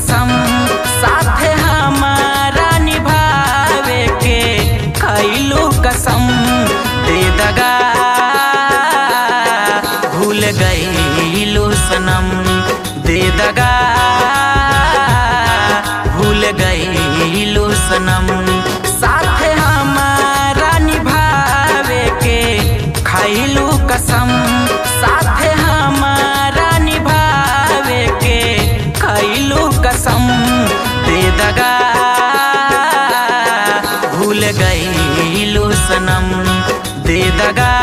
कसम साथे हमारा निभावे के खैलू कसम दे दगा भूल गईलू सनम दे दगा भूल गईलू सनम साथे हमारा निभावे के खैलू कसम साथे हमारा निभावे के खैलू कसम दे दगा भूल गईलू सनम दे दगा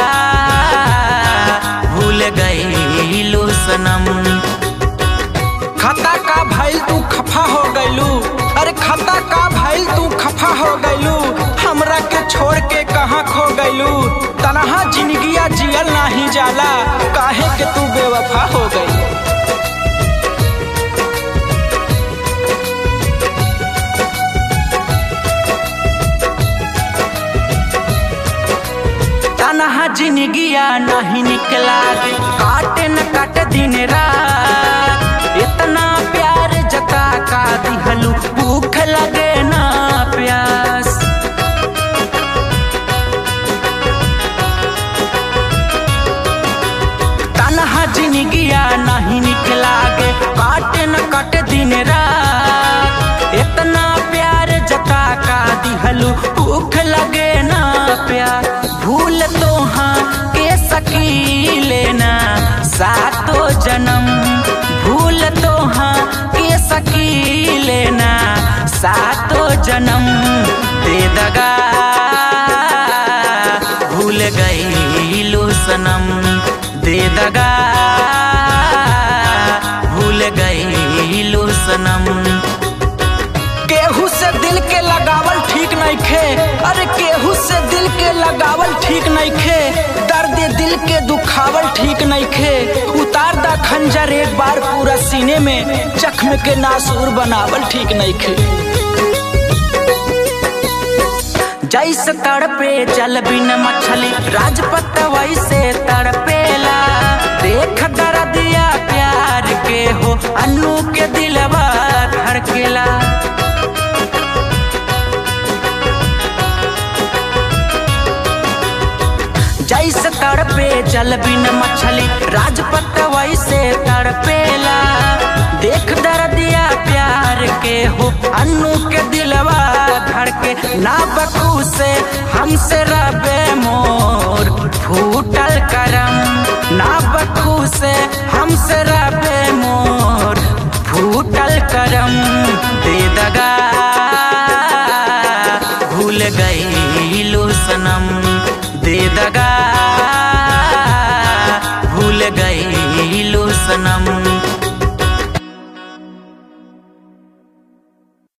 भूल गईलू सनम खता का भइल तू खफा हो गइलू अरे खता का भइल तू खफा हो गइलू हमरा के छोड़ के कहाँ खो गइलू तनहा जिंदगिया जियल नाही जाला काहे के तू बेवफा हो गई तनहा जिंदगिया नहीं निकला गे काटे न काटे दिन रात इतना प्यार जता का दिहलू भूख लगे ना प्यास तनहा जिंदगिया नहीं निकला गे काटे न काटे दिन रात इतना प्यार जता का दिहलू भूख लगे ना प्यार भूल तो हाँ के सकी लेना सातो जन्म भूल तो हाँ के सकी लेना सातो जन्म दे दगा भूल गईलू सनम दे दगा भूल गईलू सनम केहू से दिल के लगावल ठीक नहीं खे अरे केहू से दिल के लगावल ठीक नहीं खे दर्द दिल के दुखावल ठीक नहीं खे उतार दा खंजर एक बार पूरा सीने में जख्म के नासूर बनावल ठीक नहीं खे जैसे तड़पे जल बिन मछली राजपत वैसे तड़पेला देख दर्दिया प्यार के हो अनु के दिलवा धड़केला जैसे तड़पे जल बिन मछली राजपत वैसे तड़पेला देख दर्दिया प्यार के हो अनु के दिलवा धड़के ना बकू से हमसे रबे मोर फूटल करम ना बकू से हमसे रबे मोर फूटल करम दे दगा भूल गईलू सनम दे दगा भूल गईलू सनम